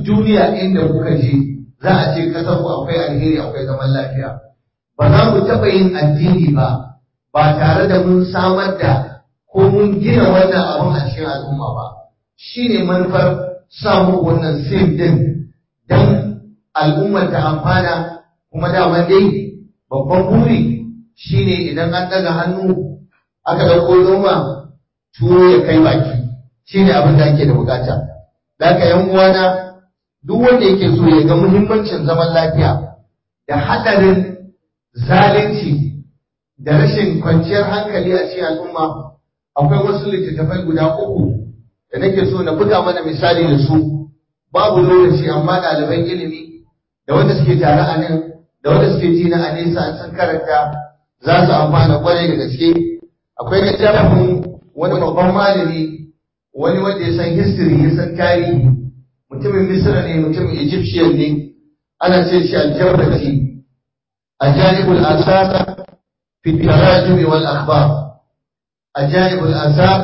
duniya inda kuka je za a ce kasar ku akwai alheri akwai zaman lafiya ba za mu taɓa yin addini ba ba tare da mun samar da ko mun gina wannan abun a cikin al'umma ba shi ne manufar samu wannan sim din don al'ummar ta amfana kuma dama dai babban buri shine idan an daga hannu aka dauko noma tuwo ya kai baki shine abin da ake da bukata daga yan uwana duk wanda yake so ya ga muhimmancin zaman lafiya da hadarin zalunci da rashin kwanciyar hankali a cikin al'umma akwai wasu littattafai guda uku da nake so na buga mana misali da su babu lokaci amma ɗaliban ilimi da wanda suke tare a nan da wanda suke ji na a nesa an san karanta za su amfana kwarai da gaske akwai littafin wani babban malami wani wanda ya san history ya san tarihi mutumin misra ne mutumin egyptian ne ana ce shi aljabrati ajaibul asar fi tarajumi wal akhbar ajaibul asar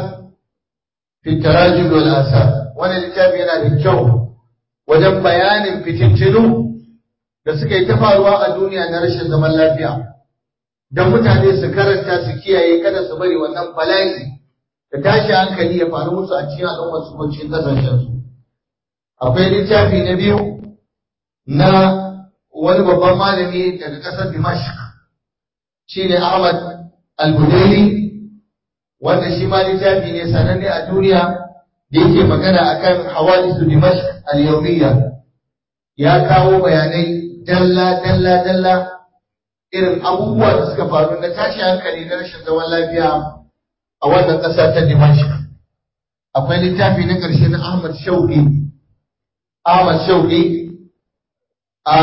fi tarajumi wal asar wannan littafi yana da kyau wajen bayanin fitintinu da suka yi ta faruwa a duniya na rashin zaman lafiya don mutane su karanta su kiyaye kada su bari wannan bala'i da tashi hankali ya faru musu a cikin al'ummar su ko cikin kasashen su akwai littafi na biyu na wani babban malami daga ƙasar Dimashq shine Ahmad Al-Budaili wanda shi ma littafi ne sananne a duniya da yake magana akan hawadisu Dimashq al-yawmiyya ya kawo bayanai dalla dalla dalla irin abubuwa da suka faru na tashi hankali na rashin zaman lafiya a wannan ƙasa ta Dimashq akwai littafi na ƙarshe na Ahmad Shauki Ahmad Shauki a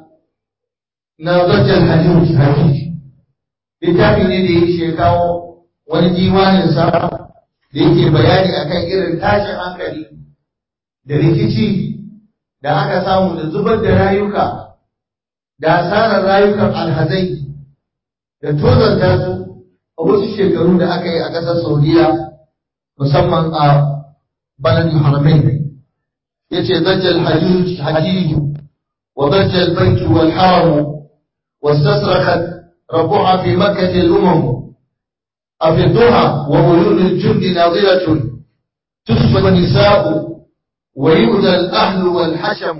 na Zajjal Hajjuj Hajjuj littafi ne da ya shi kawo wani diwanin sa da yake bayani akan irin tashin hankali da rikici da aka samu da zubar da rayuka da asarar rayukan alhazai da tozarta su a wasu shekaru da aka yi a ƙasar saudiya musamman a baladin haramai ya ce zajjal hajiju wa zajjal banki wal haramu wastasrakat rabuha fi makkati al-umam أفضها وعيون الجند ناظرة تسبى النساء ويؤذى الأهل والحشم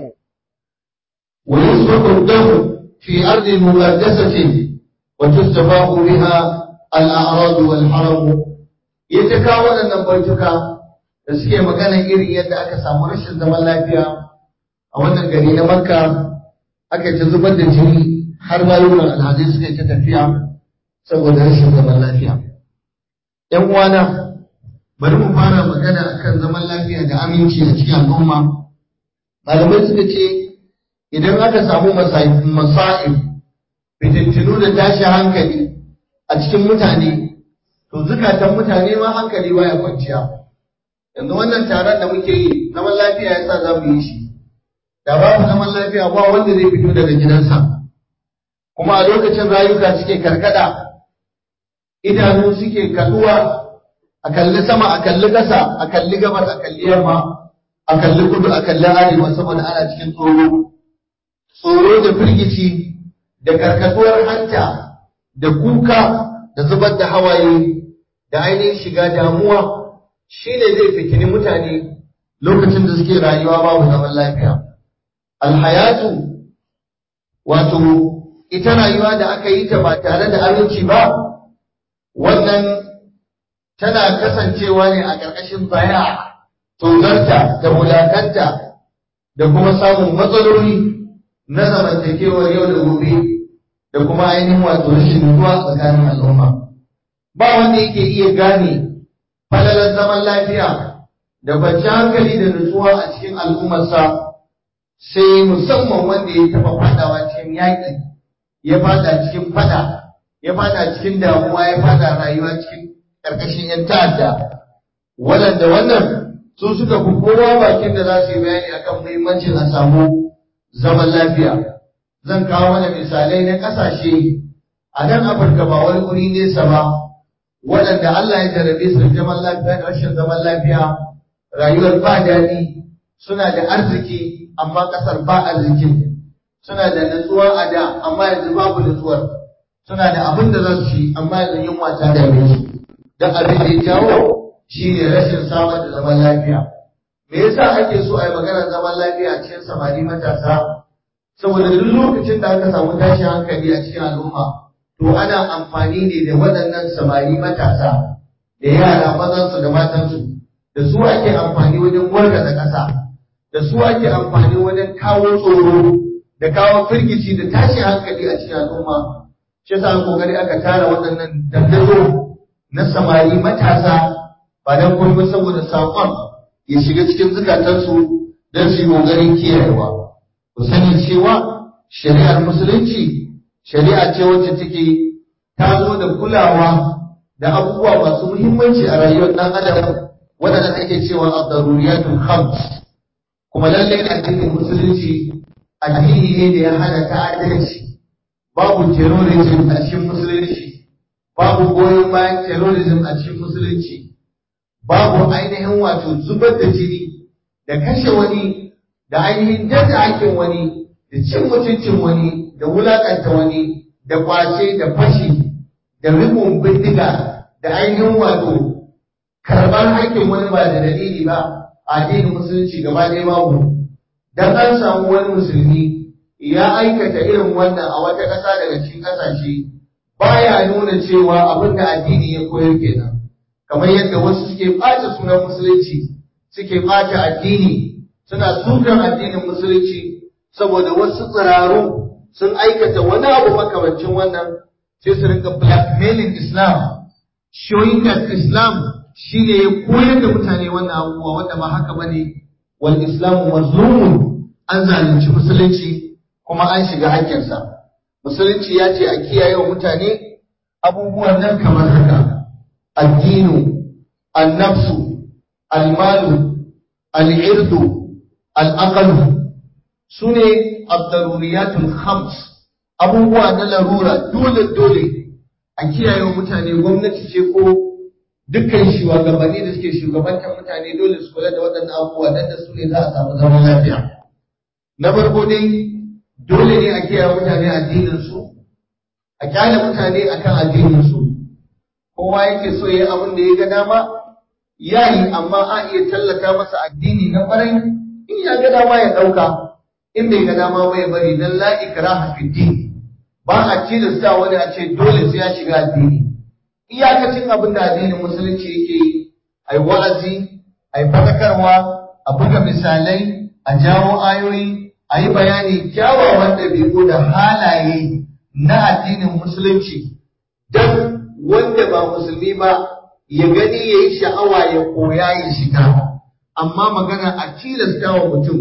ويسبق الدم في أرض مقدسة وتستفاق بها الأعراض والحرم يتكاون النبيتك da suke magana irin yadda aka samu rashin zaman lafiya a wannan gari na makka aka ta zubar da jini har rayuwar alhazai suka yi ta tafiya saboda rashin zaman lafiya ‘yan uwana bari mu fara magana akan zaman lafiya da aminci a cikin al'umma malamai suka ce idan aka samu masa'ib fitintinu da tashi hankali a cikin mutane to zukatan mutane ma hankali baya kwanciya yanzu wannan taron da muke yi zaman lafiya yasa za mu yi shi da babu zaman lafiya ba wanda zai fito daga gidansa kuma a lokacin rayuka suke karkada idanu suke kaduwa a kalli sama a kalli ƙasa a kalli gabas a kalli yamma a kalli kudu a kalli arewa saboda ana cikin tsoro tsoro da firgici da karkatuwar hanta da kuka da zubar da hawaye da ainihin shiga damuwa shine zai fitini mutane lokacin da suke rayuwa babu zaman lafiya alhayatu wato ita rayuwa da aka yi ta ba tare da aminci ba wannan tana kasancewa ne a ƙarƙashin baya tozarta da wulakanta da kuma samun matsaloli na zamantakewar yau da gobe da kuma ainihin wato rashin zuwa tsakanin al'umma ba wanda yake iya gane falalar zaman lafiya da kwanciyar hankali da nutsuwa a cikin al'ummarsa sai musamman wanda ya taɓa fadawa cikin yaƙi ya fada cikin fada ya fada cikin damuwa ya fada rayuwa cikin ƙarƙashin ‘yan ta'adda waɗanda wannan su suka fi kowa bakin da za su yi bayani akan muhimmancin a samu zaman lafiya zan kawo mana misalai na ƙasashe a nan afirka ba wani wuri nesa ba waɗanda Allah ya jarabe su da zaman lafiya da rashin zaman lafiya rayuwar ba daɗi suna da arziki amma ƙasar ba arzikin suna da nutsuwa a da amma yanzu babu nutsuwar suna da abin da za su ci amma yanzu yunwa ta dame su don abin da ya jawo shi ne rashin samar da zaman lafiya me yasa ake so a yi maganar zaman lafiya cikin samari matasa saboda duk lokacin da aka samu tashin hankali a cikin al'umma to ana amfani ne da waɗannan samari matasa da yara mazansu da matansu da su ake amfani wajen wargaza ƙasa da su ake amfani wajen kawo tsoro da kawo firgici da tashin hankali a cikin al'umma shi yasa kokari aka tara waɗannan dandazo na samari matasa ba dan komai saboda saƙon ya shiga cikin zukatansu don su yi ƙoƙarin kiyayewa ku sani cewa shari'ar musulunci shari'a ce wacce take ta zo da kulawa da abubuwa masu muhimmanci a rayuwar ɗan adam waɗanda ake cewa ad-daruriyatul khams kuma lallai addinin musulunci addini ne da ya hana ta'addanci babu terrorism a cikin musulunci babu goyon bayan terrorism a cikin musulunci babu ainihin wato zubar da jini da kashe wani da ainihin daga hakin wani da cin mutuncin wani da wulakanta wani da kwace da fashi da rikon bindiga da ainihin wato karɓar haƙƙin wani ba da dalili ba a addinin musulunci gaba ɗaya babu dan an samu wani musulmi ya aikata irin wannan a wata ƙasa daga cikin ƙasashe baya nuna cewa abin da addini ya koyar kenan kamar yadda wasu suke ɓata sunan musulunci suke ɓata addini suna sukan addinin musulunci saboda wasu tsiraru sun aikata wani abu makamancin wannan sai su rinka blackmailing Islam showing that Islam shine ya koyar da mutane wannan abubuwa wanda ba haka bane wal islamu mazlumun an zalunci musulunci kuma an shiga hakkinsa musulunci ya ce a kiyaye wa mutane abubuwan nan kamar haka addinu annafsu almalu al'irdu al'aqalu su ne abdaruriyatul khams abubuwa na larura dole dole a kiyaye wa mutane gwamnati ce ko dukkan shugabanni da suke shugabantar mutane dole su kula da waɗannan abubuwa dan da su ne za a samu zaman lafiya na farko dai dole ne a kiyaye mutane addinin su a kyale mutane akan addinin su kowa yake so yayi abin da ya ga dama yayi amma a iya tallata masa addini na kwarai in ya ga dama ya ɗauka in bai ga dama bai bari dan la ikraha fi din ba a tilasta wani a ce dole sai ya shiga addini iyakacin abin da addinin musulunci yake yi ai wa'azi ai fadakarwa a buga misalai a jawo ayoyi a yi bayani kyawawan ɗabi'u da halaye na addinin musulunci don wanda ba musulmi ba ya gani ya yi sha'awa ya koya ya shiga amma magana a tilasta wa mutum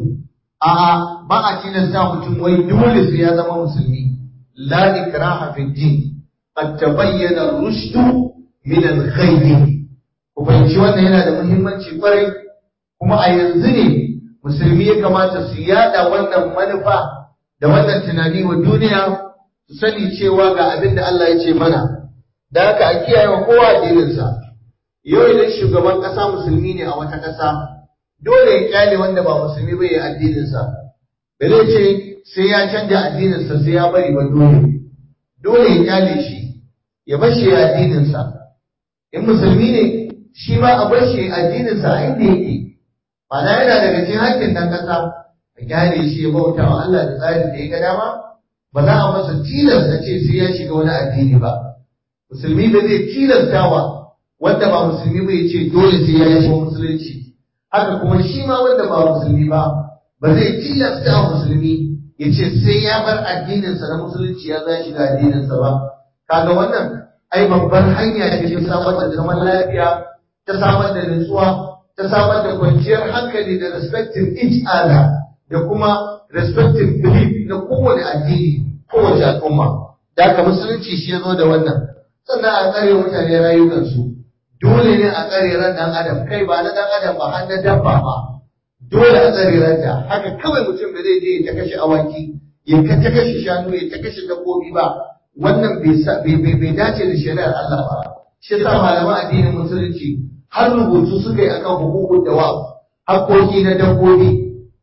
a'a ba a tilasta mutum wai dole sai ya zama musulmi la ikraha fi din qad tabayyana ar-rushd min al-ghayy ku fahimci wannan yana da muhimmanci kwarai kuma a yanzu ne musulmi ya kamata su yada wannan manufa da wannan tunani wa duniya su sani cewa ga abin da Allah ya ce mana da haka a kiyaye wa kowa addininsa yau idan shugaban ƙasa musulmi ne a wata ƙasa dole ya kyale wanda ba musulmi ba ya addininsa ba zai ce sai ya canja addininsa sai ya bari ba dole dole ya kyale shi ya bar shi addininsa in musulmi ne shi ma a bar shi addininsa a inda yake Mana yana daga cikin hakkin dan ƙasa a gyare shi ya bauta wa Allah da tsarin da ya ga dama ba za a masa tilasta ce sai ya shiga wani addini ba. Musulmi ba zai tilastawa wanda ba musulmi ba ya ce dole sai ya shiga musulunci. Haka kuma shi ma wanda ba musulmi ba ba zai tilasta wa musulmi ya ce sai ya bar addininsa na musulunci ya za shiga addininsa ba. Kaga wannan ai babbar hanya ce ta samar da zaman lafiya ta samar da nutsuwa ta samar da kwanciyar hankali da respecting each other da kuma respecting belief na kowane addini kowace al'umma da haka musulunci shi ya zo da wannan sannan a tsare mutane rayukansu dole ne a tsare ran dan adam kai ba na dan adam ba har na dabba ba dole a tsare ranta haka kawai mutum da zai je ya ta kashe awaki ya ta kashe shanu ya ta kashe dabbobi ba wannan bai dace da shari'ar Allah ba shi yasa malaman addinin musulunci har rubutu suka yi akan hukukun dawa haƙoƙi na dabbobi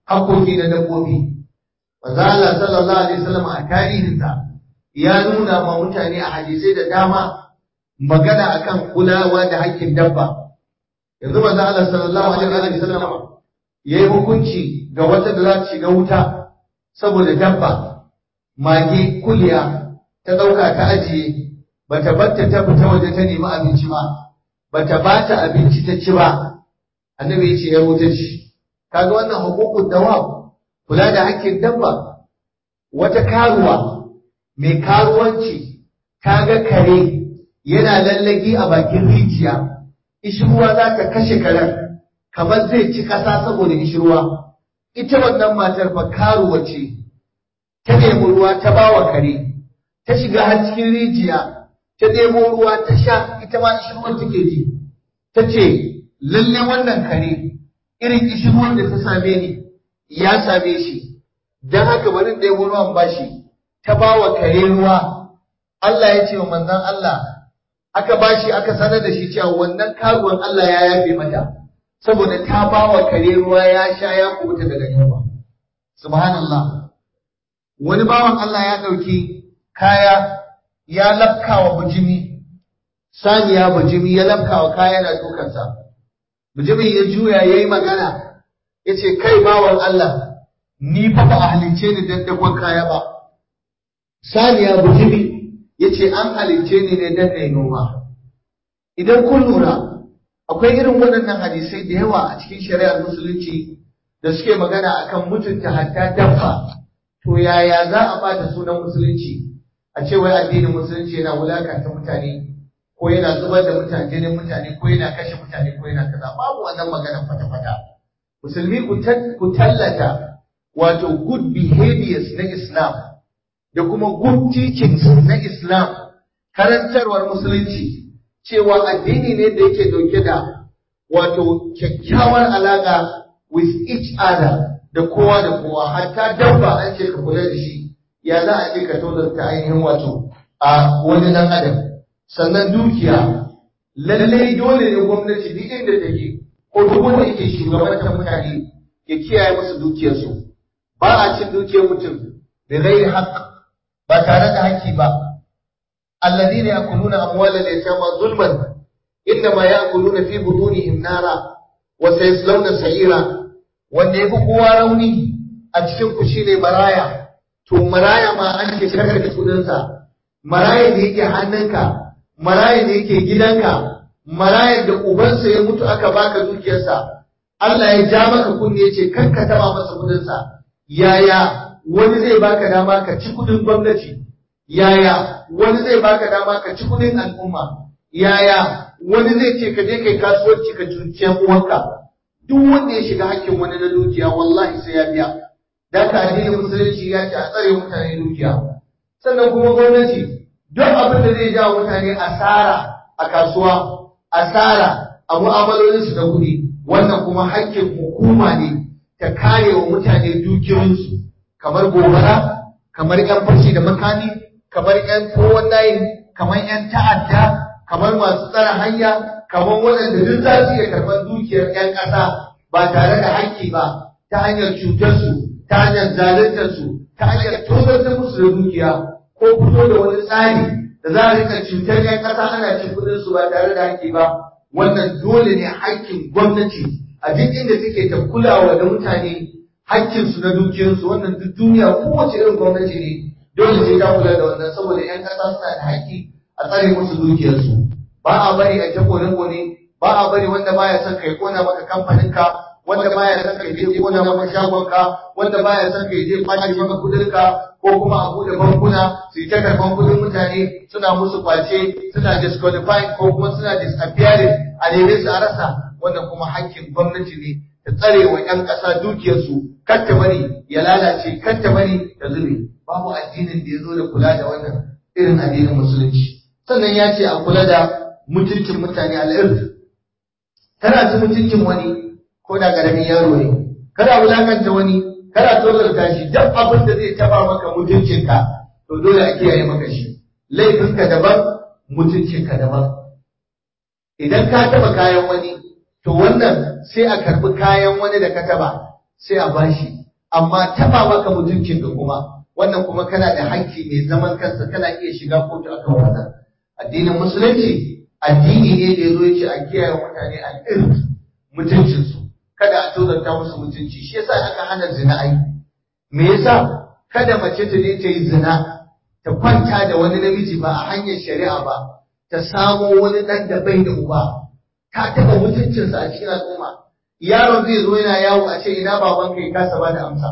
hakoki na dabbobi manzo Allah sallallahu alaihi wasallam a tarihinsa ya nuna ma mutane a hadisai da dama magana akan kulawa da hakkin dabba yanzu manzo Allah sallallahu alaihi wasallam yayi hukunci ga wata da za ta shiga wuta saboda dabba mage kuliya ta dauka ta ajiye bata batta ta fita waje ta nemi abinci ba bata bata abinci ta ci ba annabi ya ce ya wuta ci kaga wannan hukukun dawab kula da hakkin dabba wata karuwa mai karuwanci ta ga kare yana lallagi a bakin rijiya ishirwa za ta kashe karen kamar zai ci ƙasa saboda ishirwa ita wannan matar fa karuwa ce ta nemi ruwa ta bawa kare ta shiga har cikin rijiya ta nemo ruwa ta sha ita ma ishirwar take ji ta ce lalle wannan kare irin ishirwar da ta same ni ya same shi don haka bari da yabo ruwan bashi ta ba wa kare ruwa Allah ya ce wa manzon Allah aka bashi aka sanar da shi cewa wannan karuwan Allah ya yafe mata saboda ta ba wa kare ruwa ya sha ya kubuta daga yunwa subhanallah wani bawan Allah ya ɗauki kaya ya lafka wa bujimi saniya bujimi ya lafka wa kaya na dukansa bujimin ya juya ya yi magana ya ce kai bawan Allah ni fa ba a halicce ni dan dakon kaya ba saniya bujimi ya ce an halicce ni ne dan na noma idan kun lura akwai irin waɗannan hadisai da yawa a cikin shari'ar musulunci da suke magana akan mutunta hatta dabba to yaya za a bata sunan musulunci a ce wai addinin musulunci yana wulakanta mutane ko yana zubar da mutane jinin mutane ko yana kashe mutane ko yana kaza babu wannan maganar kwata-kwata musulmi ku tallata wato good behaviors na Islam da kuma good teachings na Islam karantarwar musulunci cewa addini ne da yake dauke da wato kyakkyawar alaka with each other da kowa da kowa hatta dabba an ce ka kula da shi ya za a ce ka tozarta ainihin wato a wani dan adam sannan dukiya lallai dole ne gwamnati duk inda take ko duk wanda yake shugabantar mutane ya kiyaye musu dukiyarsu ba a cin dukiyar mutum da ghairi haqq ba tare da haƙƙi ba alladhina yakuluna amwalal yatama zulman innama yakuluna fi butunihim nara wa sayaslawna sa'ira wanda yafi kowa rauni a cikin ku shine maraya to maraya ma an ce karka da kudinsa maraya da yake hannunka maraya da yake gidanka maraya da ubansa ya mutu aka baka dukiyarsa Allah ya ja maka kunne ya ce kar ka taba masa kudinsa yaya wani zai baka dama ka ci kudin gwamnati yaya wani zai baka dama ka ci kudin al'umma yaya wani zai ce ka je kai kasuwanci ka cuci uwanka duk wanda ya shiga hakkin wani na dukiya wallahi sai ya biya da ka addinin musulunci ya ce a tsare mutane dukiya sannan kuma gwamnati duk abin da zai jawo mutane asara a kasuwa asara a mu'amalolinsu da kuɗi wannan kuma hakkin hukuma ne ta kare wa mutane dukiyoyinsu kamar gobara kamar yan fashi da makami kamar yan towon layin kamar yan ta'adda kamar masu tsara hanya kamar waɗanda duk za su iya karɓar dukiyar 'yan ƙasa ba tare da haƙƙi ba ta hanyar cutarsu ta hanyar zaluntarsu ta hanyar tozartar musu da dukiya ko fito da wani tsari da za a rika cutar 'yan ƙasa ana cin kuɗinsu ba tare da haƙƙi ba wannan dole ne haƙƙin gwamnati a duk inda take ta kulawa da mutane haƙƙinsu na dukiyarsu wannan duk duniya kowace irin gwamnati ne dole sai ta kula da wannan saboda 'yan ƙasa suna da haƙƙi a tsare musu dukiyarsu ba a bari a ta kone-kone ba a bari wanda baya son kai kona maka kamfaninka wanda baya son kai je kona maka shagonka wanda baya son kai je kwace maka kudinka ko kuma a bude bankuna su yi ta karban kudin mutane suna musu kwace suna disqualifying ko kuma suna disappearing a neme su a rasa wannan kuma hakkin gwamnati ne ta tsare wa 'yan ƙasa dukiyarsu kar ta bari ya lalace kar ta bari ta zube babu addinin da ya zo da kula da wannan irin addinin musulunci sannan ya ce a kula da mutuncin mutane al'irf kana ci mutuncin wani ko da ƙaramin yaro ne kada wulakanta wani kada tozarta shi duk abin da zai taba maka mutuncinka to dole a kiyaye maka shi laifinka daban mutuncinka daban idan ka taba kayan wani to wannan sai a karbi kayan wani da ka taba sai a bashi amma taba maka mutuncin da kuma wannan kuma kana da hakki mai zaman kansa kana iya shiga kotu akan wannan addinin musulunci addini ne da yazo yace a kiyaye mutane al'ird mutuncin su kada a tozarta musu mutunci shi yasa aka hana zina ai me yasa kada mace ta je ta yi zina ta kwanta da wani namiji ba a hanyar shari'a ba ta samo wani ɗan da bai da uba ta taɓa mutuncinsa a cikin al'umma yaron zai zo yana yawo a ce ina baban ka ya kasa ba da amsa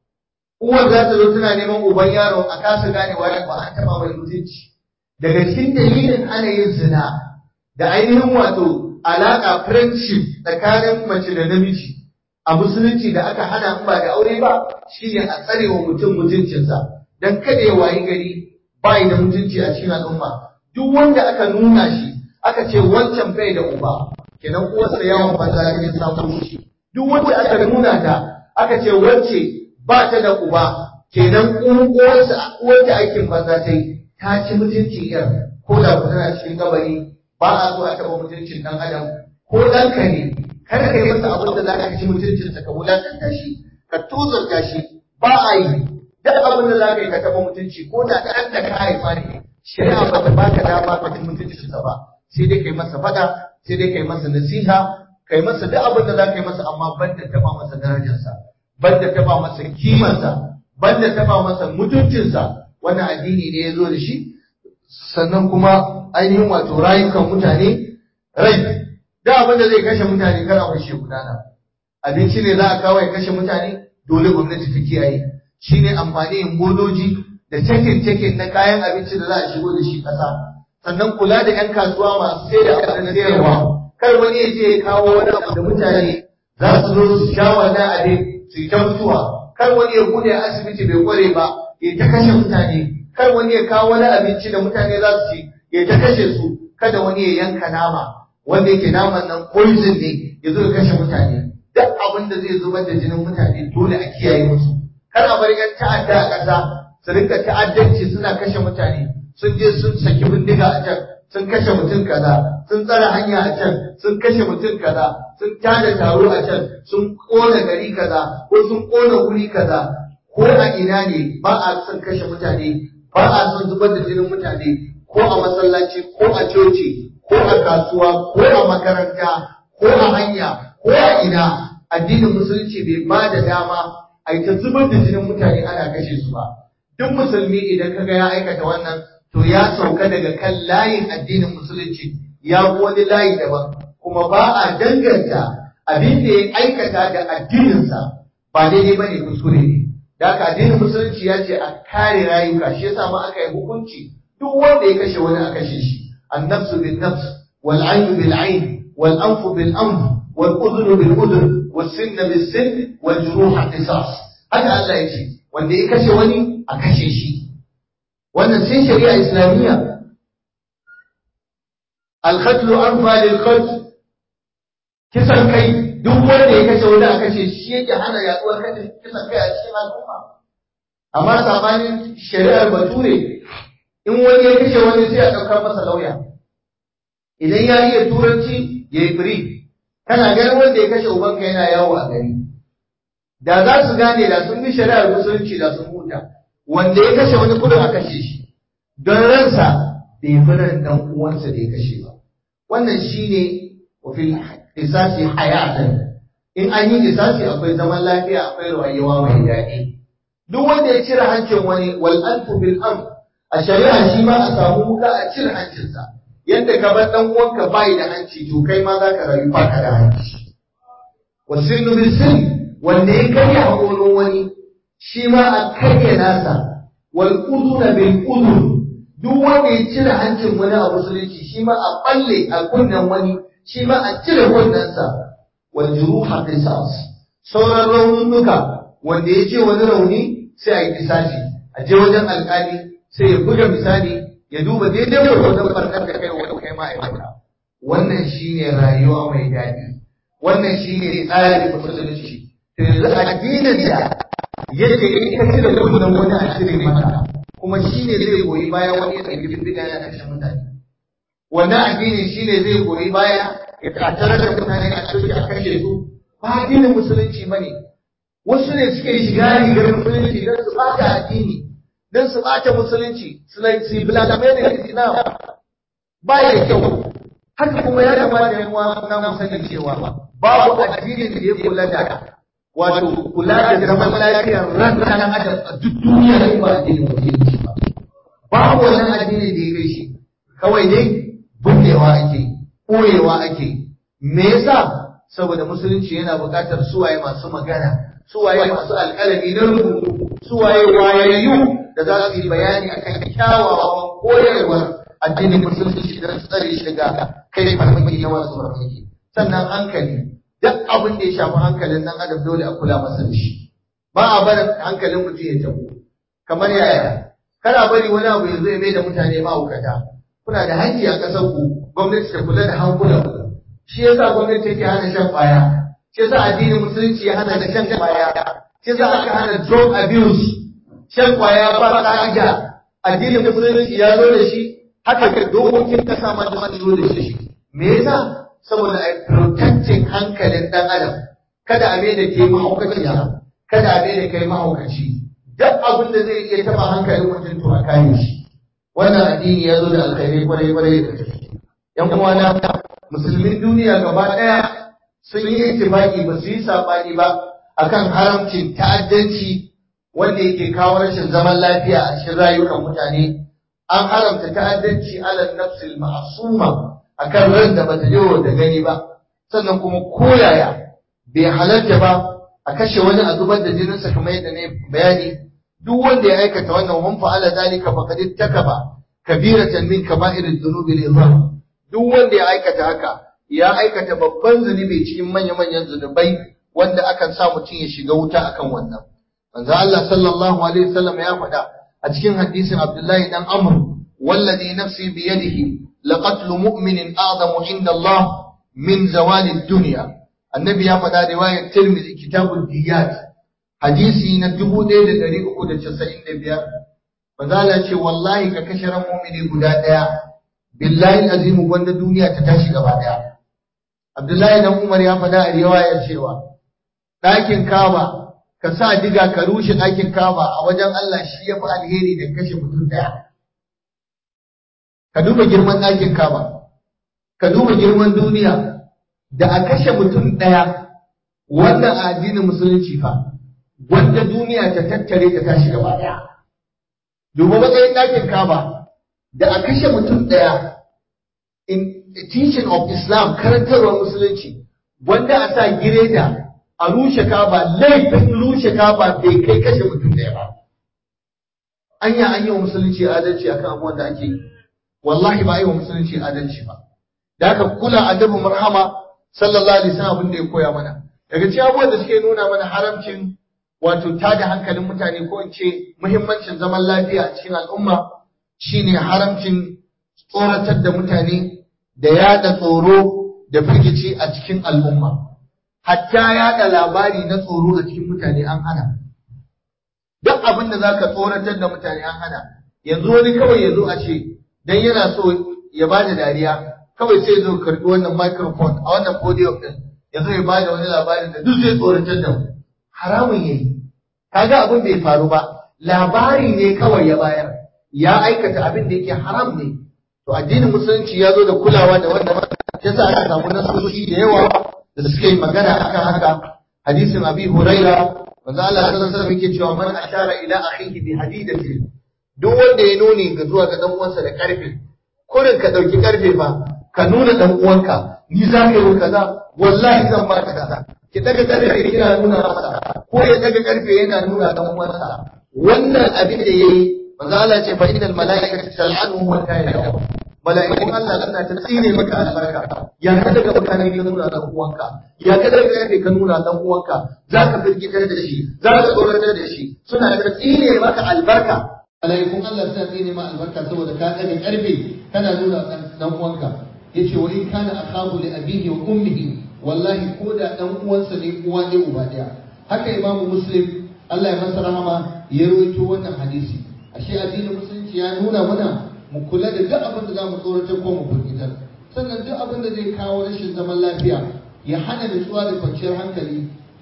uwar za ta zo tana neman uban yaron a kasa gane wani ba an taɓa mai mutunci daga cikin dalilin ana yin zina da ainihin wato alaƙa friendship tsakanin mace da namiji a musulunci da aka hana in ba da aure ba shine a tsare wa mutum mutuncinsa dan kada ya wayi gari bai da mutunci a cikin al'umma duk wanda aka nuna shi aka ce wancan bai da uba kenan uwarsa yawan banza ne samu shi duk wanda aka nuna ta aka ce wacce ba ta da uba kenan uwarsa uwarta aikin banza ta yi ta ci mutuncin yar ko da ku tana cikin gabari ba a so a taɓa mutuncin ɗan adam ko ɗanka ne kar ka yi masa abin da za ka ci mutuncinsa ka wulakanta shi ka tozarta shi ba a yi duk abin da za ka yi ka taɓa mutunci ko da ɗan da ka haifa ne shari'a ba ta baka dama ka ci mutuncinsa ba sai dai kai masa faɗa sai dai kai masa nasiha kai masa duk abin da za ka yi masa amma banda taɓa masa darajarsa banda taɓa masa kimarsa banda taɓa masa mutuncinsa wannan addini ne ya zo da shi sannan kuma ainihin wato rayukan mutane rai da abin da zai kashe mutane kar a kashe gudana abinci ne za a kawo ya kashe mutane dole gwamnati ta kiyaye shine amfani yin bodoji da takin takin na kayan abinci da za a shigo da shi ƙasa sannan kula da 'yan kasuwa masu sai da abin sayarwa kar wani ya je ya kawo wani abu da mutane za su zo su sha wannan abin su yi ta mutuwa kar wani ya bude asibiti bai kware ba ya ta kashe mutane kar wani ya kawo wani abinci da mutane za su ci ya ta kashe su kada wani ya yanka nama wanda yake naman nan poison ne ya zo ya kashe mutane duk abin da zai zubar da jinin mutane dole a kiyaye musu kar a bar yan ta'adda a ƙasa su rinka ta'addanci suna kashe mutane sun je sun saki bindiga a can sun kashe mutum kaza sun tsara hanya a can sun kashe mutum kaza sun tada taro a can sun kona gari kaza ko sun kona wuri kaza ko a ina ne ba a son kashe mutane ba a son zubar da jinin mutane ko a masallaci ko a coci ko a kasuwa ko a makaranta ko a hanya ko a ina addinin musulunci bai ba da dama a yi ta zubar da jinin mutane ana kashe su ba duk musulmi idan kaga ya aikata wannan to ya sauka daga kan layin addinin musulunci ya bi wani layi daban kuma ba a danganta abin da ya aikata da addininsa ba daidai ba ne kuskure ne da haka addinin musulunci ya ce a kare rayuka shi yasa ma aka yi hukunci duk wanda ya kashe wani a kashe shi annafsu bin nafs wal ainu bil ain wal anfu bil anf wal udhunu bil udhun was sinna bis sinn wal juruha qisas haka Allah ya ce wanda ya kashe wani a kashe shi wannan sai shari'a islamiyya al-qatl anfa lil qatl kisan kai duk wanda ya kashe wani a kashe shi yake hana yaduwar kashe kisan kai a cikin al'umma amma sabanin shari'ar bature in wani ya kashe wani sai a ɗaukar masa lauya idan ya iya turanci ya yi firi kana ganin wanda ya kashe ubanka yana yawo a gari da za su gane da sun bi shari'ar musulunci da sun huta wanda ya kashe wani kudin a kashe shi don ransa bai fi ran dan uwansa da ya kashe ba wannan shine wafil isasi hayatan in an yi isasi akwai zaman lafiya akwai rayuwa mai daɗi duk wanda ya cire hancin wani wal anfu bil anf a shari'a shi ma a samu wuka a cire hancinsa yadda ka bar dan uwanka bai da hanci to kai ma za ka rayu baka da hanci wasinnu bil sin wanda ya karya haƙorin wani shi ma a karya nasa wal uduna bil udun duk wanda ya cire hancin wani a musulunci shi ma a balle a kunnen wani shi ma a cire kunnensa wal juruha qisas sauran raunuka wanda ya ce wani rauni sai a yi kisasi a je wajen alƙali sai ya buga misali ya duba daidai gwargwadon barkar da kai wani kai ma'aikata wannan shine rayuwa mai daɗi wannan shine tsarin musulunci to yanzu addinin da yake in ka cire kunnen wani a cire maka kuma shine zai goyi baya wani ya ɗauki bibbiga ya kashe mutane wannan addini shine zai goyi baya ya tattara da mutane a cikin a kashe su ba addinin musulunci bane wasu ne suke shiga rigar musulunci don su ɓata addini don su ɓata musulunci su yi biladamai da islam ba ya kyau haka kuma ya kamata yan uwa na mu sani cewa babu addinin da ya kula da wato kula da zaman lafiyar ran ɗan adam a duk duniya ne ba addinin musulunci ba babu wani addini da ya kai shi kawai dai bunnewa ake koyewa ake me yasa saboda musulunci yana buƙatar suwaye masu magana suwaye masu alƙalami na rubutu suwaye wayayyu da za su yi bayani akan kyawawan koyarwar addinin musulunci da tsare shi daga kai farmaki na wasu farmaki sannan hankali duk abin da ya shafi hankalin nan adam dole a kula masa da shi ba a barin hankalin mutum ya tabo kamar yaya kana bari wani abu ya zo ya mai da mutane mahaukata kuna da haƙƙi a ƙasar ku gwamnati ta kula da hankulan ku shi yasa gwamnati take hana shan ƙwaya shi yasa addinin musulunci ya hana da shan ƙwaya shi yasa aka hana drug abuse shan ƙwaya ba ƙa'ida addinin musulunci ya zo da shi haka ga dokokin kasa ma da zo da shi me yasa saboda a protecting hankalin dan adam kada a da ke mahaukaciya kada a da kai mahaukaci duk abin da zai iya taba hankalin mutum to a kare shi wannan addini ya zo da alkhairai kwarai kwarai da gaske yan uwana musulmin duniya gaba daya sun yi ittifaqi ba su yi sabani ba akan haramcin ta'addanci wanda yake kawo rashin zaman lafiya a cikin rayukan mutane an haramta ta'addanci ala nafsil ma'suma akan ran da bata je da gani ba sannan kuma koyaya bai halarta ba a kashe wani a zubar da jininsa kamar yadda ne bayani duk wanda ya aikata wannan hun fa'ala zalika faqad ittakaba kabiratan min kaba'ir dhunubi al-izam duk wanda ya aikata haka ya aikata babban zunubi cikin manya-manyan zunubai wanda akan sa mutum ya shiga wuta akan wannan manzo Allah sallallahu alaihi wasallam ya faɗa a cikin hadisin Abdullahi dan Amr wallazi nafsi bi yadihi laqatlu mu'minin a'zamu inda Allah min zawali dunya annabi ya faɗa riwayar Tirmidhi kitabul diyat hadisi na 1395 manzo Allah ce wallahi ka kashe ran mu'mini guda daya billahi azimu wanda duniya ta tashi gaba daya Abdullahi dan Umar ya faɗa a riwayar cewa ɗakin Kaaba ka sa diga ka rushe ɗakin Kaaba a wajen Allah shi ya fi alheri da kashe mutum ɗaya. Ka duba girman ɗakin Kaaba, ka duba girman duniya da a kashe mutum ɗaya wannan addinin musulunci fa, wanda duniya ta tattare ta tashi gaba ɗaya. Duba matsayin ɗakin Kaaba da a kashe mutum ɗaya in teaching of Islam karantarwar musulunci wanda a sa gireda a rushe kaba laifin rushe kaba bai kai kashe mutum ɗaya ba anya an yi wa musulunci adalci akan abubuwan da ake yi wallahi ba a yi wa musulunci adalci ba da aka kula adabin marhama sallallahu alaihi wasallam abin da ya koya mana daga cikin abubuwan da suke nuna mana haramcin wato tada hankalin mutane ko in ce muhimmancin zaman lafiya a cikin al'umma shine haramcin tsoratar da mutane da yada tsoro da firgici a cikin al'umma hatta yada labari na tsoro a cikin mutane an hana duk abin da zaka tsoratar da mutane an hana yanzu wani kawai ya zo a ce dan yana so ya bada dariya kawai sai zo karbi wannan microphone a wannan podium din ya zo ya bada wani labarin da duk zai tsoratar da mu haramun yayi kaga abin bai faru ba labari ne kawai ya bayar ya aikata abin da yake haram ne to addinin musulunci ya zo da kulawa da wannan yasa aka samu nasoshi da yawa da suka yi magana akan haka hadisin abi huraira manzo Allah sallallahu alaihi wasallam yake cewa man ashara ila akhihi bi hadidati duk wanda ya nuni ga zuwa ga dan uwansa da karfe kurin ka dauki karfe fa ka nuna dan uwanka ni za ka yi kaza wallahi zan ba ka kaza ki daga karfe kina nuna masa ko ya daga karfe yana nuna dan uwansa wannan abin da yayi manzo Allah ce fa innal malaikata tal'anu wa ta'ala mala'ikun Allah suna ta tsine maka albarka ya ka daga mutane ka nuna dan uwanka ya ka daga karfe ka nuna dan uwanka zaka firgitar da shi zaka tsoratar da shi suna ta tsine maka albarka mala'ikun Allah suna tsine maka albarka saboda ka daga karfe kana nuna dan uwanka yace wa in kana akhahu li abihi wa ummihi wallahi ko da dan uwansa ne uwa ne uba daya haka imamu muslim Allah ya masa rahama ya rawaito wannan hadisi ashe addinin musulunci ya nuna mana mu kula da duk abin da za mu tsoratar ko mu firgitar sannan duk abin da zai kawo rashin zaman lafiya ya hana nutsuwa da kwanciyar hankali da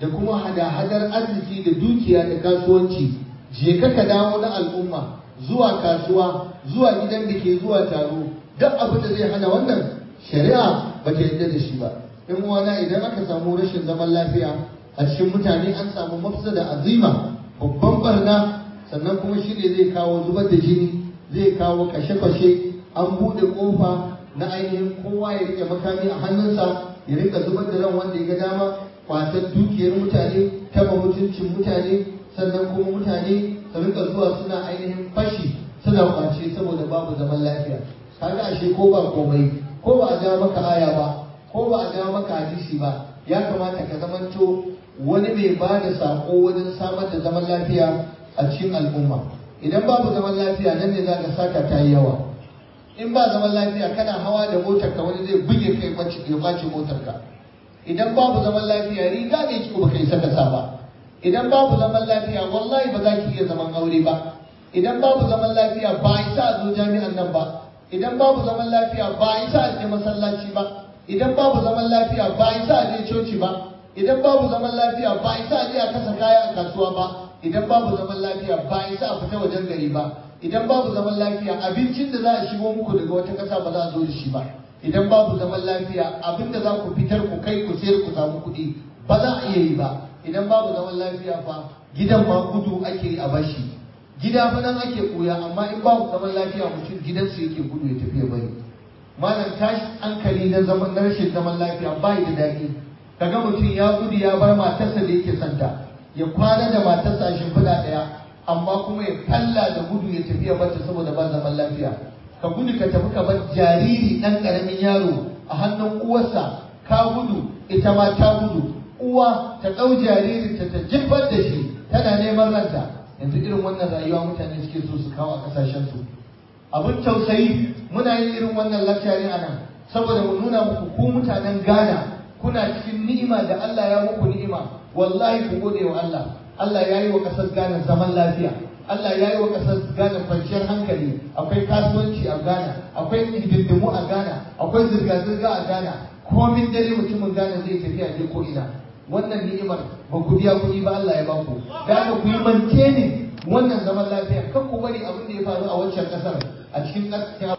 da kuma hada-hadar arziki da dukiya da kasuwanci je ka ka dawo na al'umma zuwa kasuwa zuwa gidan da ke zuwa taro duk abin da zai hana wannan shari'a ba ta yarda da shi ba in wana idan aka samu rashin zaman lafiya a cikin mutane an samu mafsada azima babban barna sannan kuma shi ne zai kawo zubar da jini zai kawo kashe-kashe an buɗe ƙofa na ainihin kowa ya rike makami a hannunsa ya rika zubar da ran wanda ya ga dama kwatar dukiyar mutane taba mutuncin mutane sannan kuma mutane su rika zuwa suna ainihin fashi suna kwace saboda babu zaman lafiya kaga ashe ko ba komai ko ba a jawo maka aya ba ko ba a jawo maka hadisi ba ya kamata ka zamanto wani mai ba da sako wajen samar da zaman lafiya a cikin al'umma idan babu zaman lafiya nan ne za ka saka ta yi yawa in ba zaman lafiya kana hawa da motar ka wani zai buge kai kwace ya kwace motar ka idan babu zaman lafiya riga ne ki ba kai saka sa ba idan babu zaman lafiya wallahi ba za ki iya zaman aure ba idan babu zaman lafiya ba a isa a zo jami'an nan ba idan babu zaman lafiya ba a isa a je masallaci ba idan babu zaman lafiya ba a isa a je coci ba idan babu zaman lafiya ba a isa a je a kasa kaya a kasuwa ba idan babu zaman lafiya ba a isa a fita wajen gari ba idan babu zaman lafiya abincin da za a shigo muku daga wata ƙasa ba za a zo da shi ba idan babu zaman lafiya abin da za ku fitar ku kai ku sayar ku samu kuɗi ba za a iya yi ba idan babu zaman lafiya fa gidan ma gudu ake yi a bashi gida fa nan ake koya amma in babu zaman lafiya mutum gidansu yake gudu ya tafi ya bari malam tashi hankali na zaman na rashin zaman lafiya bai da daɗi kaga mutum ya gudu ya bar matarsa da yake santa ya kwana da matarsa a shimfiɗa ɗaya amma kuma ya kalla da gudu ya tafi ya bata saboda ba zaman lafiya ka gudu ka tafi ka bar jariri ɗan ƙaramin yaro a hannun uwarsa ka gudu ita ma ta gudu uwa ta ɗau jaririnta ta jefar da shi tana neman ranta yanzu irin wannan rayuwa mutane suke so su kawo a ƙasashensu abin tausayi muna yin irin wannan lakcarin a nan saboda mu nuna muku ku mutanen Ghana kuna cikin ni'ima da Allah ya muku ni'ima wallahi ku gode wa Allah Allah ya yi wa ƙasar Ghana zaman lafiya Allah ya yi wa ƙasar Ghana kwanciyar hankali akwai kasuwanci a Ghana akwai hidindimu a Ghana akwai zirga-zirga a Ghana komin dare mutumin Ghana zai tafiya je ko ina wannan ni'imar ba ku biya kuɗi ba Allah ya ba ku da ku yi mantene wannan zaman lafiya kan ku bari abin da ya faru a wancan ƙasar a cikin ƙasar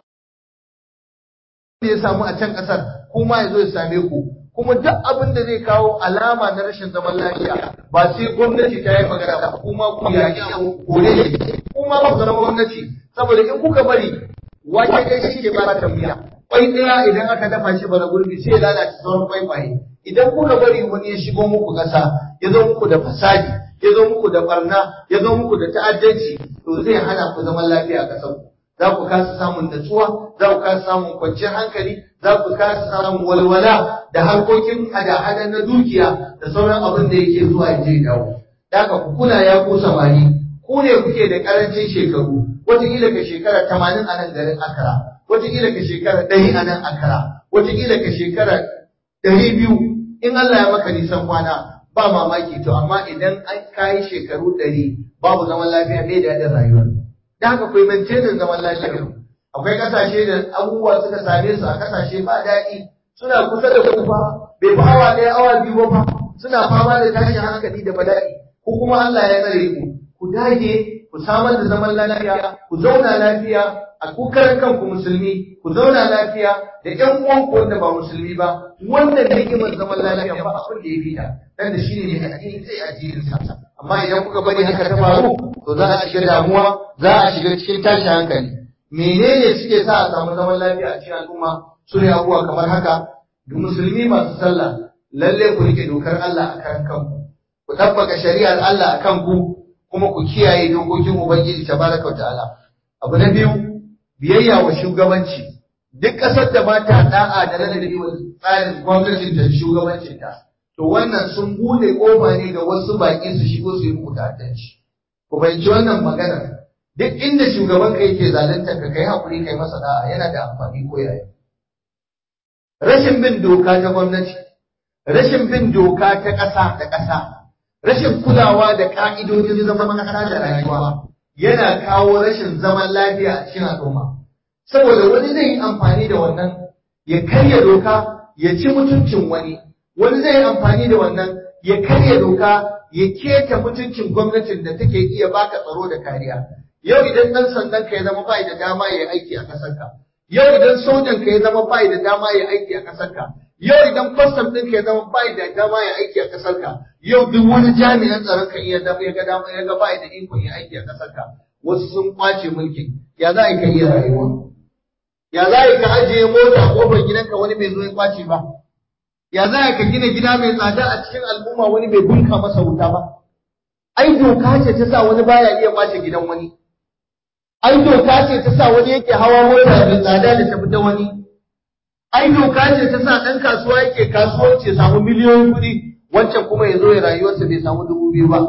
da ya samu a can ƙasar kuma ya zo ya same ku kuma duk abin da zai kawo alama na rashin zaman lafiya ba sai gwamnati ta yi magana ba kuma ku yaƙi abu kore ne kuma ba ku zama gwamnati saboda in kuka bari wake kai shi ke ba ta miya kwai ɗaya idan aka dafa shi bara gurbi sai ya lalace sauran kwaikwaye idan kuka bari wani ya shigo muku ƙasa ya zo muku da fasadi ya zo muku da barna ya zo muku da ta'addanci to zai hana ku zaman lafiya a ƙasar ku za ku kasa samun natsuwa za ku kasa samun kwanciyar hankali za ku kasa samun walwala da harkokin hada-hada na dukiya da sauran abin da yake zuwa ya je dawo daga ku kula ya ku samari ku ne kuke da karancin shekaru wataƙila ka shekara tamanin a nan garin akara wataƙila ka shekara ɗari a nan akara wataƙila ka shekara ɗari biyu in Allah ya maka nisan kwana ba mamaki to amma idan an kayi shekaru ɗari babu zaman lafiya mai daɗin rayuwar da haka kai maintainin zaman lafiya akwai kasashe da abubuwa suka same su a kasashe ba daɗi suna kusa da kufa bai fi awa ɗaya awa biyu ba suna fama da tashin hankali da bala'i ko kuma Allah ya tsare ku ku dage ku samar da zaman lafiya ku zauna lafiya a kukarin kanku musulmi ku zauna lafiya da ƴan uwanku wanda ba musulmi ba wannan ni'imar zaman lafiya ba abin da ya fita dan da shine ne addini sai addinin sa amma idan kuka bari haka ta faru to za a shiga damuwa za a shiga cikin tashin hankali menene suke sa a samu zaman lafiya a cikin al'umma su ne abubuwa kamar haka da musulmi masu sallah lalle ku rike dokar Allah a kan kanku ku tabbaka shari'ar Allah a kanku kuma ku kiyaye dokokin ubangiji tabaraka ta'ala abu na biyu biyayya wa shugabanci duk ƙasar da ba ta da'a da ladabi wa tsarin gwamnatin da shugabancinta to wannan sun bude kofa ne ga wasu baƙi su shigo su yi muku ta'addanci ku fahimci wannan maganar duk inda shugaban ka yake zalunta ka kai hakuri kai masa da'a yana da amfani ko yaya rashin bin doka ta gwamnati rashin bin doka ta ƙasa da ƙasa rashin kulawa da ƙa'idojin zaman ƙasa da rayuwa yana kawo rashin zaman lafiya a cikin al'umma saboda wani zai yi amfani da wannan ya karya doka ya ci mutuncin wani wani zai yi amfani da wannan ya karya doka ya keta mutuncin gwamnatin da take iya baka tsaro da kariya yau idan dan sandan ka ya zama bai da dama ya aiki a kasar ka yau idan sojan ka ya zama bai da dama ya aiki a kasar ka yau idan custom din ka ya zama bai da dama ya aiki a kasar ka yau duk wani jami'an tsaron ka iya dama ya ga dama ya ga bai da ikon ya aiki a kasar ka wasu sun kwace mulkin ya za ka iya rayuwa ya za ka ajiye mota a kofar gidanka wani bai zo ya kwace ba ya za ka gina gida mai tsada a cikin al'umma wani bai bunka masa wuta ba ai doka ce ta sa wani baya iya kwace gidan wani ai doka ce ta sa wani yake hawa mota mai tsada da ta fita wani ai doka ce ta sa ɗan kasuwa yake kasuwanci ya samu miliyoyin kuɗi wancan kuma ya zo ya rayuwarsa bai samu dubu biyu ba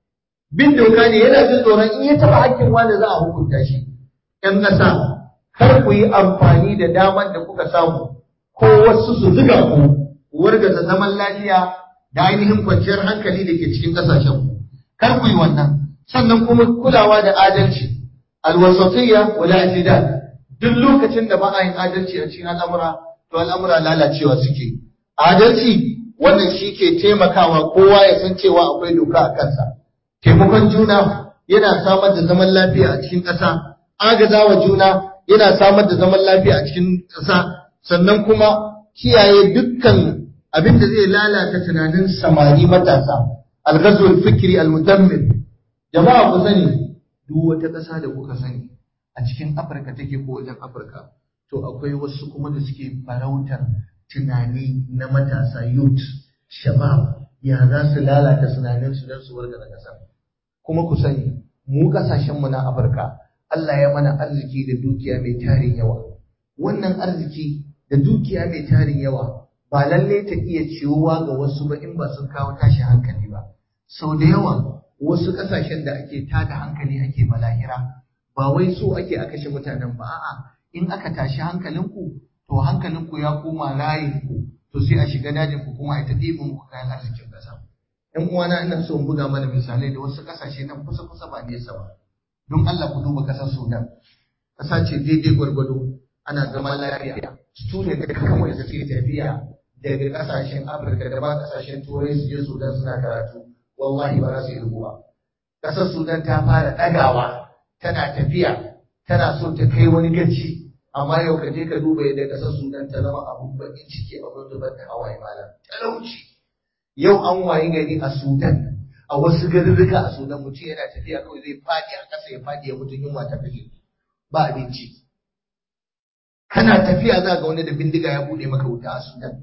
bin doka ne yana jin tsoron in ya taɓa hakkin wani za a hukunta shi ‘yan ƙasa kar ku yi amfani da damar da kuka samu ko wasu su zuga ku wargaza zaman lafiya da ainihin kwanciyar hankali da ke cikin ƙasashen ku kar ku yi wannan sannan kuma kulawa da adalci alwasatiyya wal i'tidal duk lokacin da ba a yin adalci a cikin al'amura to al'amura lalacewa suke adalci wannan shi ke taimakawa kowa ya san cewa akwai doka a kansa taimakon juna yana samar da zaman lafiya a cikin ƙasa agazawa juna yana samar da zaman lafiya a cikin ƙasa sannan kuma kiyaye dukkan abin da zai lalata tunanin samari matasa alghazwul fikri almudammir jama'a ku sani duk wata ƙasa da kuka sani a cikin Afirka take ko wajen Afirka to akwai wasu kuma da suke farautar tunani na matasa youth shabab ya za su lalata tunanin su don su warga da ƙasa kuma ku sani mu ƙasashen mu na Afirka Allah ya mana arziki da dukiya mai tarin yawa wannan arziki da dukiya mai tarin yawa ba lalle ta iya ciwuwa ga wasu ba in ba sun kawo tashin hankali ba sau da yawa wasu ƙasashen da ake tada hankali ake malahira ba wai so ake a kashe mutanen ba a'a in aka tashi hankalinku to hankalinku ya koma layinku to sai a shiga dajin ku kuma a ta ɗibin muku kayan arzikin ƙasa ƴan uwana ina so in buga mana misalai da wasu ƙasashe nan kusa kusa ba nesa ba don Allah ku duba ƙasar Sudan ƙasa ce daidai gwargwado ana zaman lafiya student da kawai da suke tafiya daga ƙasashen Afirka da ba ƙasashen Turai su je Sudan suna karatu wallahi ba za su yi ba ƙasar Sudan ta fara ɗagawa tana tafiya tana so ta kai wani gaci amma yau ka je ka duba yadda ƙasar Sudan ta zama abun bakin ciki abun zubar da hawaye malam talauci yau an wayi gari a Sudan a wasu garurruka a Sudan mutum yana tafiya kawai zai faɗi a ƙasa ya faɗi ya mutu yunwa ta kashe ba abinci kana tafiya za ga wani da bindiga ya buɗe maka wuta a Sudan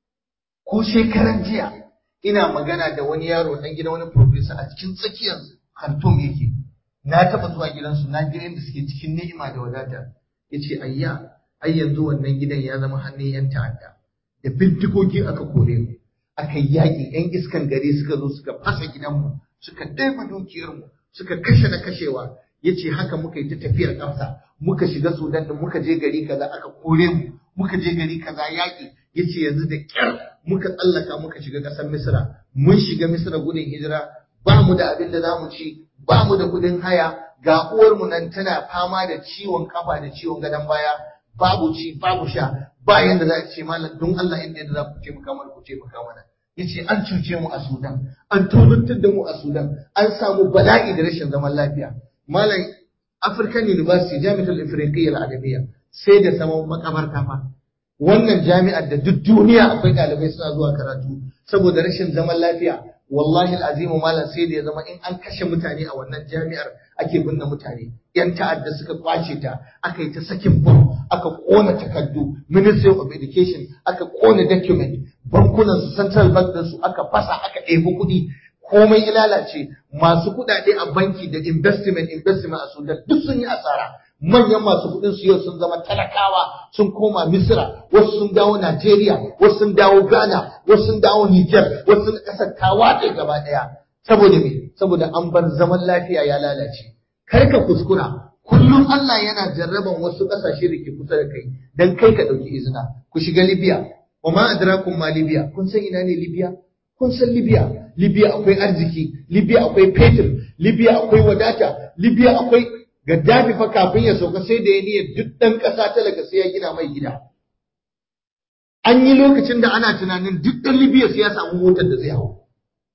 ko shekaran jiya ina magana da wani yaro dan gidan wani professor a cikin tsakiyar Khartoum yake na taba zuwa gidansu na ga yadda suke cikin ni'ima da wadata yace ayya ai yanzu wannan gidan ya zama hannun yan ta'adda da bindigogi aka kore mu aka yaƙi yan iskan gari suka zo suka fasa gidanmu suka ɗaiba dukiyarmu suka kashe na kashewa yace haka muka yi ta tafiyar ƙasa muka shiga Sudan da muka je gari kaza aka kore mu muka je gari kaza yaƙi yace yanzu da ƙyar muka tsallaka muka shiga ƙasar Misra mun shiga Misra gudun hijira ba mu da abin da za mu ci ba mu da kuɗin haya ga uwarmu nan tana fama da ciwon kafa da ciwon gadon baya babu ci babu sha ba yanda za a ce malam don Allah inda yadda za ku taimaka mana ku taimaka mana yace an cuce mu a Sudan an tozartar da mu a Sudan an samu bala'i da rashin zaman lafiya malam African University Jami'atul Ifriqiyya Al-Arabiyya sai da saman makabarta fa wannan jami'ar da duk duniya akwai ɗalibai suna zuwa karatu saboda rashin zaman lafiya wallahi al'azimu malam sai da ya zama in an kashe mutane a wannan jami'ar ake binne mutane yan ta'adda suka kwace ta aka yi ta sakin bom aka kona takardu ministry of education aka kona document bankunan su central bank din su aka fasa aka ɗebi kuɗi komai ya lalace masu kuɗaɗe a banki da investment investment a sudan duk sun yi asara manyan masu kuɗin su yau sun zama talakawa sun koma Misira, wasu sun dawo Najeriya, wasu sun dawo Ghana, wasu sun dawo Niger, wasu sun ƙasar ta watse gaba ɗaya. Saboda me? Saboda an bar zaman lafiya ya lalace. Kar ka kuskura, kullum Allah yana jarraban wasu ƙasashe da ke kusa da kai, dan kai ka ɗauki izina. Ku shiga Libya, wa ma adrakum ma Libya, kun san ina ne Libya? Kun san Libya, Libya akwai arziki, Libya akwai fetur, Libya akwai wadata, Libya akwai Gaddafi fa kafin ya sauka sai da ya niyyar duk ɗan ƙasa talaka sai ya gina mai gida. An yi lokacin da ana tunanin duk ɗan Libya sai ya samu motar da zai hau.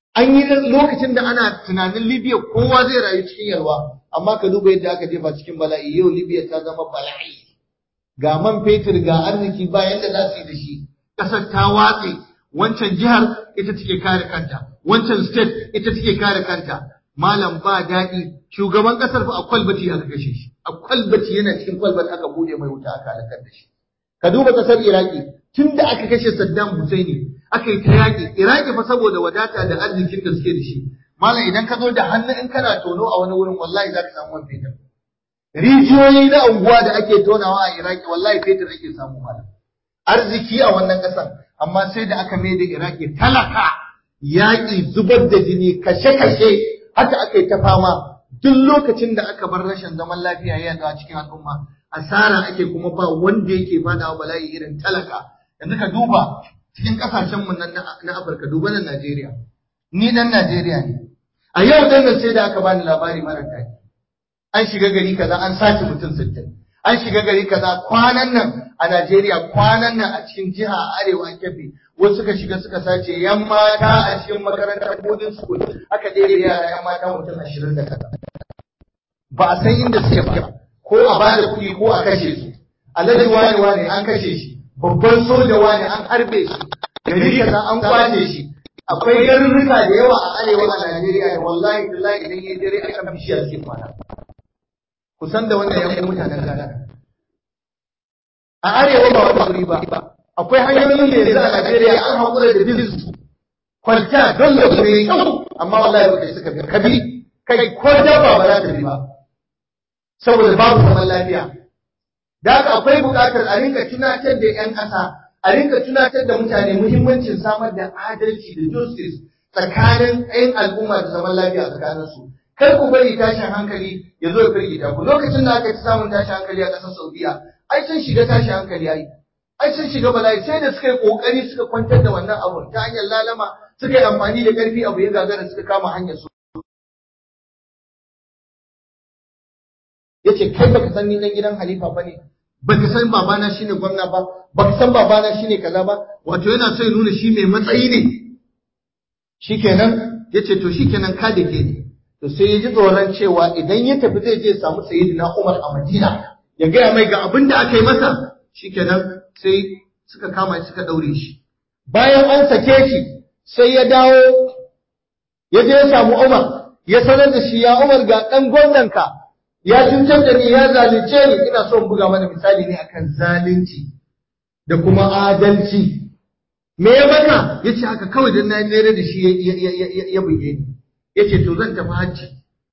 an yi lokacin da ana tunanin Libya kowa zai rayu cikin yalwa amma ka duba yadda aka jefa cikin bala'i yau Libya ta zama bala'i ga man fetur ga arziki ba yadda za su yi da shi ƙasar ta watse wancan jihar ita take kare kanta wancan state ita take kare kanta malam ba daɗi shugaban ƙasar fa a kwalbati aka kashe shi a kwalbati yana cikin kwalbati aka bude mai wuta aka halakar da shi ka duba ƙasar Iraki tun da aka kashe Saddam Hussein aka yi ta yaƙi Iraki fa saboda wadata da arzikin da suke da shi malam idan ka zo da hannu in kana tono a wani wurin wallahi za ka samu man fetur rijiyoyi na unguwa da ake tonawa a Iraki wallahi fetur ake samu malam arziki a wannan ƙasar amma sai da aka mai da Iraki talaka yaƙi zubar da jini kashe-kashe haka aka yi ta fama duk lokacin da aka bar rashin zaman lafiya ya a cikin al'umma asara ake kuma ba wanda yake fadawa bala'i irin talaka yanzu ka duba cikin kasashen mu nan na Afirka duba nan Najeriya ni dan Najeriya ne a yau dan nan sai da aka bani labari mara daɗi an shiga gari kaza an sace mutum 60 an shiga gari kaza kwanan nan a Najeriya kwanan nan a cikin jiha a arewa Kebbi wasu suka shiga suka sace yan mata a cikin makarantar boarding school aka ɗebe yara yan mata mutum 20 da kaza ba a san inda suke ba ko a bada kuɗi ko a kashe su alhaji wani wani an kashe shi babban soja wani an harbe shi gari kaza an kwace shi akwai garurruka da yawa a arewa a Najeriya da wallahi billahi idan yayi dare akan bishiya suke kwana kusan da wannan yan mutanen Ghana a arewa ba wani guri ba akwai hanyoyin da yanzu a Najeriya an haƙura da bin su kwalta don da mai kyau amma wallahi ba suka bi kabi kai ko dabba ba za ta bi ba saboda babu zaman lafiya da haka akwai buƙatar a rinka tunatar da 'yan ƙasa a rinka tunatar da mutane muhimmancin samar da adalci da justice tsakanin 'yan al'umma da zaman lafiya tsakanin su kar ku bari tashin hankali ya zo ya firgita ku lokacin da aka ci samun tashin hankali a ƙasar Saudiya ai sun shiga tashin hankali ai ai sun shiga bala'i sai da suka yi kokari suka kwantar da wannan abun ta hanyar lalama suka yi amfani da ƙarfi abu ya gagara suka kama hanyar su yace kai baka san ni dan gidan halifa bane baka san babana shine gwamna ba baka san babana shine kaza ba wato yana so ya nuna shi mai matsayi ne shikenan yace to shikenan ka da ke ne to sai ya ji tsoron cewa idan ya tafi zai je samu sayyidina Umar a Madina ya gaya mai ga abin da aka yi masa shikenan sai suka kama shi suka daure shi bayan an sake shi sai ya dawo ya je ya samu Umar ya sanar da shi ya Umar ga dan gwamnanka ya cutar da ni ya zalunce ni ina so in buga mana misali ne akan zalunci da kuma adalci me ya maka yace haka kawai dan na nere da shi ya buge ni yace to zan tafi hajji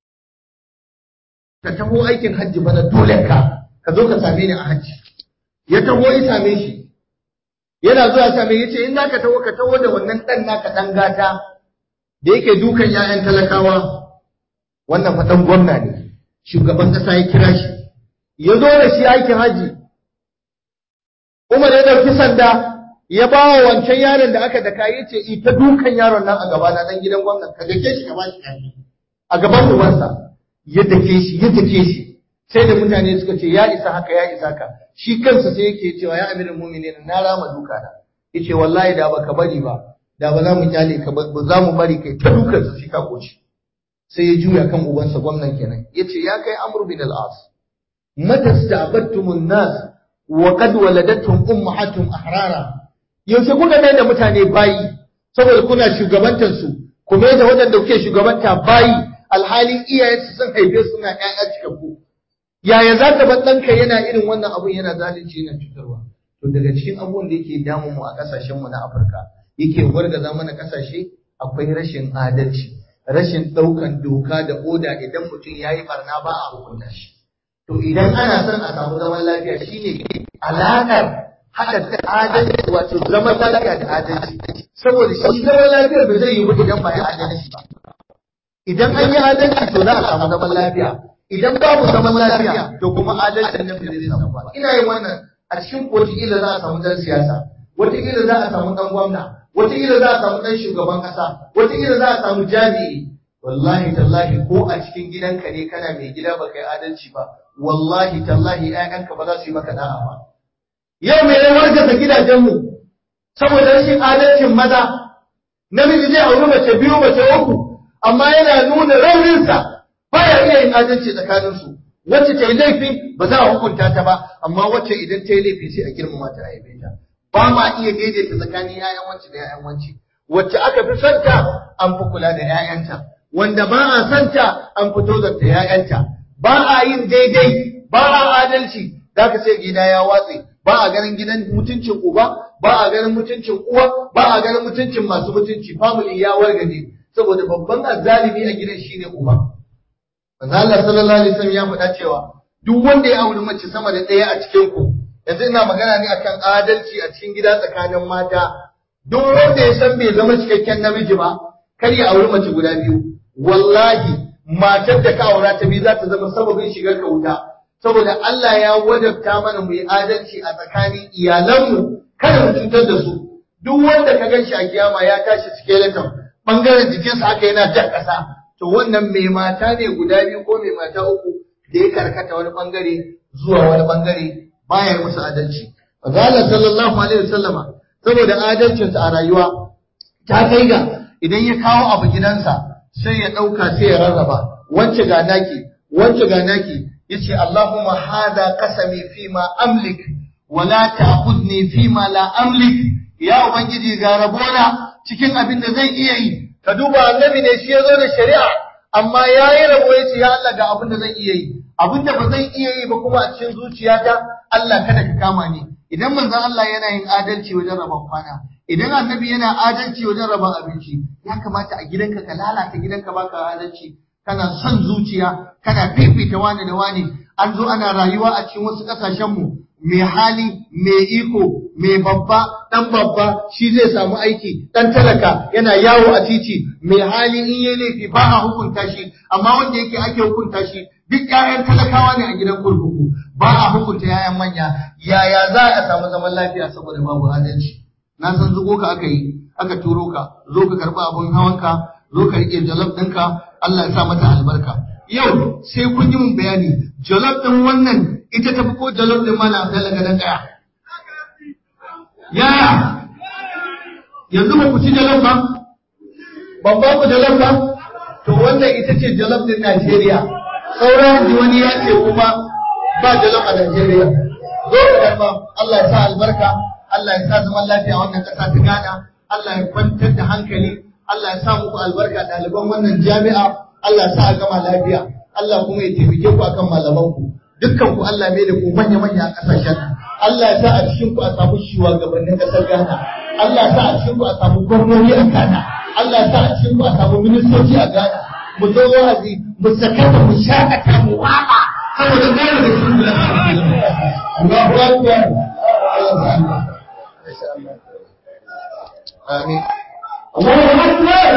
ka taho aikin hajji bana dole ka ka zo ka same ni a hajji ya taho ya same shi yana zuwa same yace in zaka taho ka taho da wannan dan naka dan gata da yake dukan 'ya'yan talakawa wannan fa dan gwamna ne shugaban ƙasa ya kira shi ya zo da shi aikin haji Umar ya ɗauki sanda ya ba wa wancan yaron da aka daka ya ce ita dukan yaron nan a gaba na ɗan gidan gwamnan ka dake shi ka ba shi kashi a gaban ubansa ya dake shi ya dake shi sai da mutane suka ce ya isa haka ya isa ka shi kansa sai yake cewa ya amirin mu'minin na rama duka na yace wallahi da baka bari ba da ba za mu kyale ka ba za mu bari kai ta dukan su shi ka koci sai ya juya kan ubansa gwamnan kenan yace ya kai amru bin al-as mata sta'battumun nas wa qad waladatuhum ummahatuhum ahrara yaushe kuka mai da mutane bayi saboda kuna shugabantar su ku mai da waɗanda kuke shugabanta bayi alhali iyayensu sun haife su na ƴaƴa cikakku yaya za ka bar ɗanka yana irin wannan abun yana zalunci yana cutarwa to daga cikin abubuwan da yake damun mu a ƙasashenmu na Afirka yake wargaza mana ƙasashe akwai rashin adalci rashin ɗaukan doka da oda idan mutum ya yi barna ba a hukunta shi. To idan ana son a samu zaman lafiya shine alaƙar haɗa adalci wato zaman lafiya da adalci. Saboda shi zaman lafiyar ba zai yi ba idan ba ya adalci ba. Idan an yi adalci to za a samu zaman lafiya. Idan babu zaman lafiya to kuma adalcin nan ba zai samu ba. Ina yin wannan a cikin wataƙila za a samu ɗan siyasa, wataƙila za a samu ɗan gwamna, wataƙila za a samu ɗan shugaban ƙasa, wataƙila za a samu jami'i. Wallahi tallahi ko a cikin gidanka ne kana mai gida ba kai adalci ba, wallahi tallahi ‘ya'yanka ba za su yi maka da'a ba. Yau mai ya wargaza gidajenmu saboda rashin adalcin maza, namiji zai auri mace biyu mace uku amma yana nuna rauninsa baya iya yin adalci tsakaninsu wacce ta yi laifi ba za a hukunta ta ba amma wacce idan ta yi laifi sai a girmama ta a yabe ta ba ma iya daidaita tsakanin 'ya'yan wacce da 'ya'yan wacce wacce aka fi santa an fi kula da 'ya'yanta wanda ba a santa an fito da 'ya'yanta ba a yin daidai ba a adalci za ka sai gida ya watse ba a ganin gidan mutuncin uba ba a ganin mutuncin uwa ba a ganin mutuncin masu mutunci family ya wargaje saboda babban azzalimi a gidan shine uba manzo Allah sallallahu alaihi wasallam ya faɗa cewa duk wanda ya auri mace sama da ɗaya a cikin ku yanzu ina magana ne akan adalci a cikin gida tsakanin mata duk wanda ya san bai zama cikakken namiji ba kar ya auri mace guda biyu wallahi matar da ka aura ta biyu za ta zama sababin shigar ka wuta saboda Allah ya wajabta mana mu yi adalci a tsakanin iyalanmu kada mu cutar da su duk wanda ka gan shi a kiyama ya tashi skeleton bangaren jikinsa haka yana jan ƙasa to wannan mai mata ne guda biyu ko mai mata uku da ya karkata wani bangare zuwa wani bangare baya yi musu adalci Allah sallallahu alaihi wasallama saboda adalcinsa a rayuwa ta kai ga idan ya kawo abu gidansa sai ya ɗauka sai ya rarraba wance ga naki wance ga naki yace Allahumma hada qasami fi ma amlik wa la ta'khudni fi ma la amlik ya ubangiji ga rabona cikin abin da zan iya yi ka duba annabi ne shi yazo da shari'a amma yayi rabo yace ya Allah ga abin da zan iya yi abin da ba zan iya yi ba kuma a cikin zuciyata Allah kada ka kama ni idan manzon Allah yana yin adalci wajen rabon kwana idan annabi yana adalci wajen rabon abinci ya kamata a gidanka ka lalata gidanka baka adalci kana son zuciya kana fifita wani da wani an zo ana rayuwa a cikin wasu kasashen mu mai hali mai iko mai babba dan babba shi zai samu aiki dan talaka yana yawo a titi mai hali in yayi laifi ba a hukunta shi amma wanda yake ake hukunta shi duk ƴaƴan talakawa ne a gidan kurkuku ba a hukunta ƴaƴan manya yaya za a samu zaman lafiya saboda babu adalci na san zugo ka aka yi aka turo ka zo ka karɓi abin hawanka zo ka riƙe jalab ɗinka Allah ya sa mata albarka yau sai kun yi mun bayani jalab ɗin wannan ita tafi ko jalab ɗin mana Abdullahi gadan ɗaya yaya yanzu ba ku ci jalab ba ban ba ku jalab ba to wannan ita ce jalab ɗin Najeriya sauran ji wani ya ce kuma ba jalab a Najeriya zo ka karɓa Allah ya sa albarka Allah ya sa zaman lafiya wannan ƙasa ta Ghana Allah ya kwantar da hankali Allah ya sa muku albarka ɗaliban wannan jami'a Allah ya sa a gama lafiya Allah kuma ya taimake ku akan malamanku dukkan ku Allah mai da ku manya manya a ƙasashen Allah ya sa a cikin ku a samu shugabannin ƙasar Ghana Allah ya sa a cikin ku a samu gwamnati a Ghana Allah ya sa a cikin ku a samu ministoci a Ghana mu zo wa'azi mu sakata mu shakata mu waka saboda Ghana da cikin Allahu Akbar Allah ya sa Amin. الله أكبر